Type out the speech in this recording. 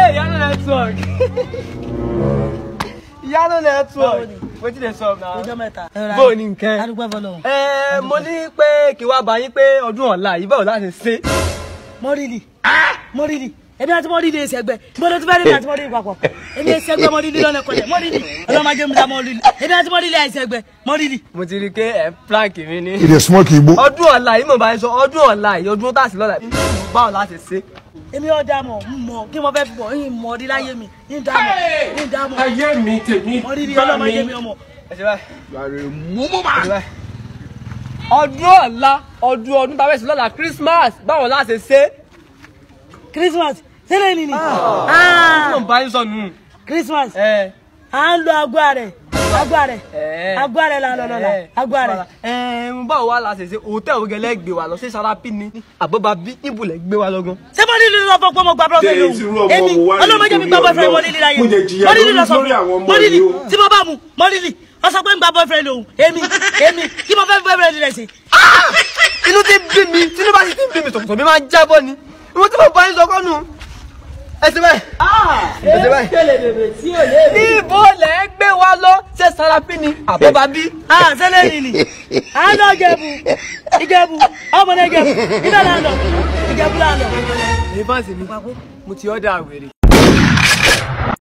Hey, Yano network. Yano network. Wetin dey sup na? ọjọ́ mẹ́ta. Bó o ní nǹkan? adúgbò fọlọ́. Ẹ mo ní pé kí wá bá yín pé ọdún ọ̀la yìí báwo láti ṣe. mọ́rìlì mọ́rìlì èmi àti mọ́rìlì èsì ẹgbẹ́ gbọ́dọ̀ tí bá rí mi àti mọ́rìlì papọ̀ èmi èsì ẹgbẹ́ mọ́rìlì lọ́nà kọjá mọ́rìlì ọlọ́mọdé mi dá mọ́rìlì èmi àti mọ́rìlì àìsí ẹgbẹ́ mọ́rìlì. Mo ti rí i pé ẹ̀ plank mi ní. He dey smoke igbo. Ọdún ọ̀la yìí mo bá yín sọ ọdún ọ̀la yìí ọdún tá a sì lọ́la yìí báwo láti ṣe. èmi ọ̀dà mọ̀ ń mọ̀ kí mo fẹ́ fi bọ̀ ń mọ̀ ọdí láyé mi ń dá mọ̀ ń dá mọ̀ ayé mi tèmi mọ́rìlì bá ọlọ́mọdé mi mi. ọmọ. Ẹ ṣe báyìí. Ẹ ṣe báyìí. Ọdún ọ̀la ọdún ọdún tá a fẹ́ sí lọ́la Christmas báwo láti ṣe. Christmas sílẹ̀ ni ni Mo bá yín sọ nù. Christmas Ẹ à ń lo agbá rẹ̀ agbá rẹ̀ ẹ. agbá rẹ̀ là ń lọ lọ́la agbá rẹ̀. Ẹ̀ẹ́n báwo wá la ṣe ṣe hòtẹ́ẹ̀lì ògẹ́lẹ́ gbé wa lọ sí Sarapi ni àbọ̀bá bí ibùlẹ̀ gbé wa lọ́gán. ṣé mọ́rìlì lọ fọ́ pé mo gba bọ́ọ̀fẹ́ lòun Ṣé irú ọmọ èmi wo wá ní ọlọ́mọdé mi gba torí bọ́ọ̀fẹ́ Ọlọ́run? mọ́rìlì láyé Mo jẹ jìyà mọ́rìlì lórí- lọ sọ lórí àwọn fún ọmọ mọ́rìlì yìí o. tí mo bá mu mọ́rìlì ọ sọ pé ń gba bọ́ọ̀fẹ́ lòun èmi èmi kí mo fẹ́ fi bọ́ọ̀fẹ́ rẹ̀ sí. Inú ti bí mi tínú bá sì ti bí mi sọ̀tọ̀ mi máa ń jábọ́ ni. Ìwọ́n tí mo bá yín sọ kọ́nu. Ẹ ṣe báyìí. Ẹ ṣe báyìí. Níbo lẹ̀ ń gbé wa lọ ṣé Sarapi ni àbọ̀bá bí? ah sẹ́lẹ̀ ni ni à ń lọ ìjẹ̀bù ìjẹ̀bù ọmọdé ìjẹ̀bù ibẹ̀ là ń lọ ìjẹ̀bù là ń lọ. Èyí fáǹsì mi, mo ti ọ́dà wèrè.